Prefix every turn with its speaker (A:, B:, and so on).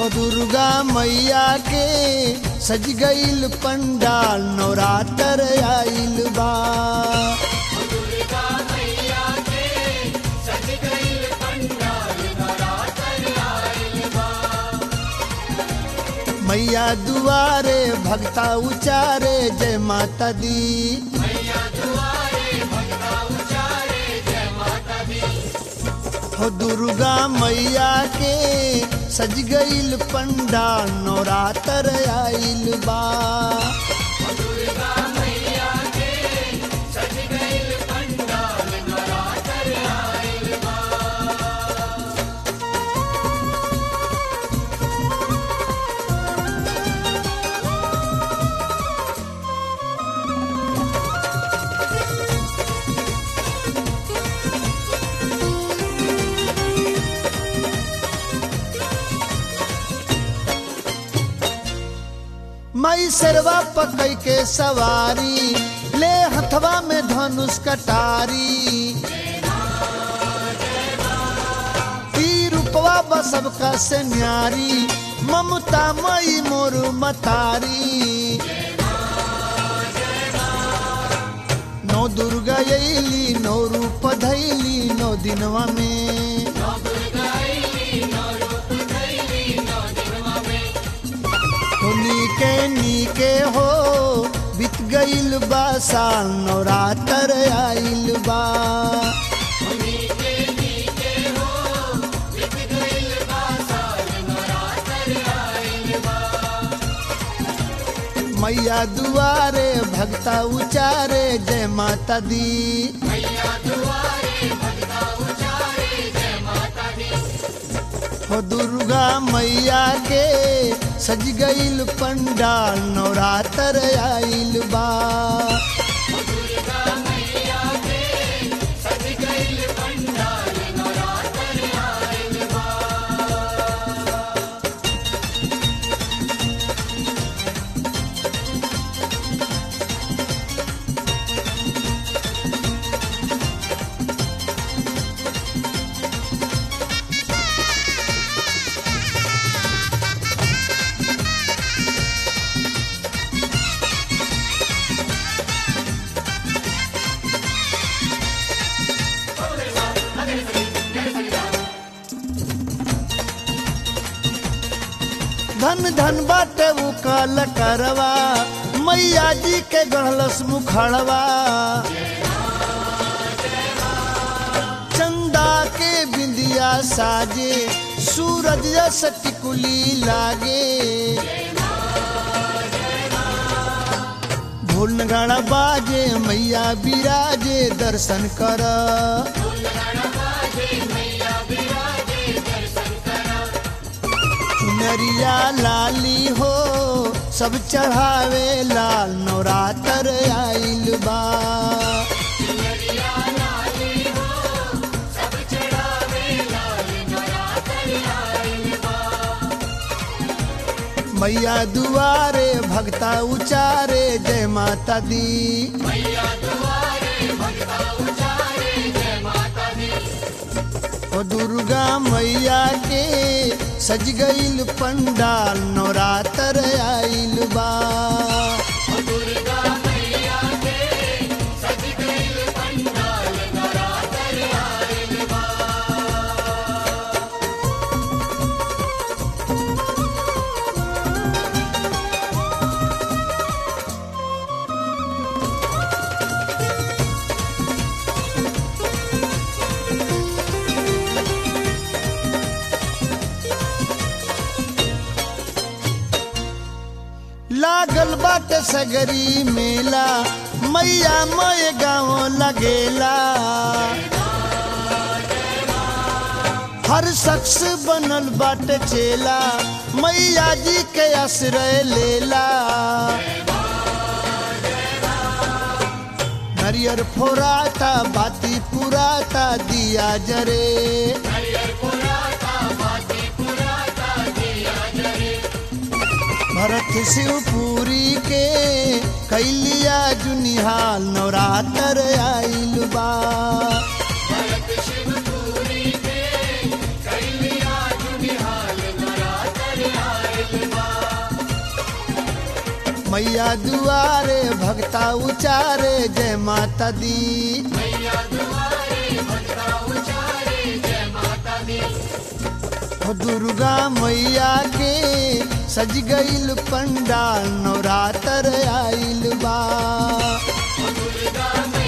A: हो दुर्गा मैया के सज गईल पंडाल नवरात्र आइल बा मैया दुआरे भक्ता उचारे जय माता दी हो दुर्गा मैया के सज गईल पंडाल नवरात्र आइल बा मई सरवा पकई के सवारी ले हथवा में धनुष कटारी ई रूपवा बसब का से न्यारी ममता मई मोर मतारी नौ दुर्गा अली नौ रूप धैली नौ दिनवा में तो नीके नीके हो बीत गईल बा साल नवरात्र आइल बा मैया दुआरे भक्ता उचारे जय माता दी हो दुर्गा मैया के सज गईल पंडाल नवरात्र आइल बा धन धन बाटे उ काल करवा मैया जी के गढ़लस मुखड़वा चंदा के बिंदिया साजे सूरज जस टिकुली लागे ढोल नगाड़ा बाजे मैया बिराजे दर्शन कर चुनरिया लाली हो सब चढ़ावे लाल नवरात्र आइल बा मैया दुआरे भक्ता उचारे जय माता दी ओ दुर्गा मैया के सज गईल पंडाल नवरात्र आइल बा लागल बाटे सगरी मेला मैया मय गाँव लगेला हर शख्स बनल बाटे चेला मैया जी के आश्रय लेला हरियर फोराता बाती पुराता दिया जरे भरत शिवपुरी के कैलिया जुनिहाल नवरात्र आइल बा मैया दुआरे भक्ता उचारे जय माता दी हो दुर्गा मैया के सज गईल पंडाल नवरात्र आइल बा